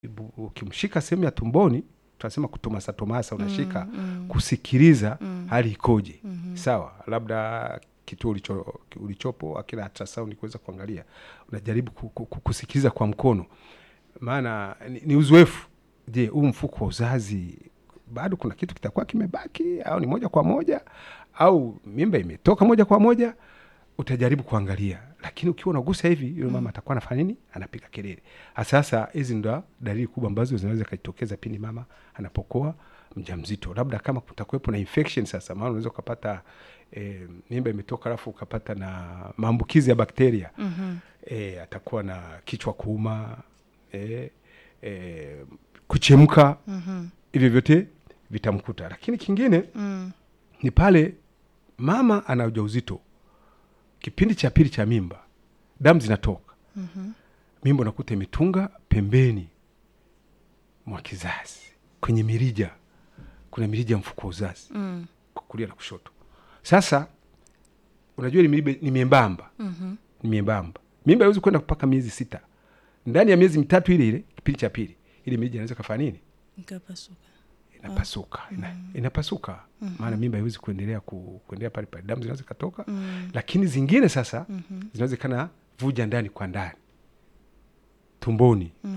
bu- ukimshika sehemu ya tumboni tunasema kutomasa tomasa unashika mm. kusikiliza Mm. hali ikoje Mhm. sawa labda kituo ulicho, ulichopo akina ultrasound kuweza kuangalia unajaribu ku- ku- ku- kusikiliza kwa mkono maana ni, ni uzoefu je huu mfuko wa uzazi bado kuna kitu kitakuwa kimebaki au ni moja kwa moja au mimba imetoka moja kwa moja utajaribu kuangalia lakini ukiwa unagusa hivi yule mama atakuwa anafanya nini anapiga kelele sasa hizi ndo dalili kubwa ambazo zinaweza kajitokeza pindi mama anapokuwa mjamzito labda kama kutakuwepo na infection sasa maana unaweza ukapata e, mimba imetoka alafu ukapata na maambukizi ya bakteria Mhm. e, atakuwa na kichwa kuuma e, e, kuchemka Mhm. hivyo vyote vitamkuta lakini kingine Mm. ni pale mama ana ujauzito kipindi cha pili cha mimba damu zinatoka Mhm. mimba unakuta imetunga pembeni mwa kizazi kwenye mirija kuna mirija ya mfuko wa uzazi Mm. kulia na kushoto sasa unajua ile miriba ni miembamba Mhm. ni miembamba mimba haiwezi kwenda mpaka miezi sita ndani ya miezi mitatu ile ile kipindi cha pili ile mirija inaweza kafanya nini Ikapasuka. inapasuka ina, inapasuka maana mimba haiwezi kuendelea ku, kuendelea pale pale damu zinaweza katoka Mm. lakini zingine sasa Mhm. zinaweza kana vuja ndani kwa ndani tumboni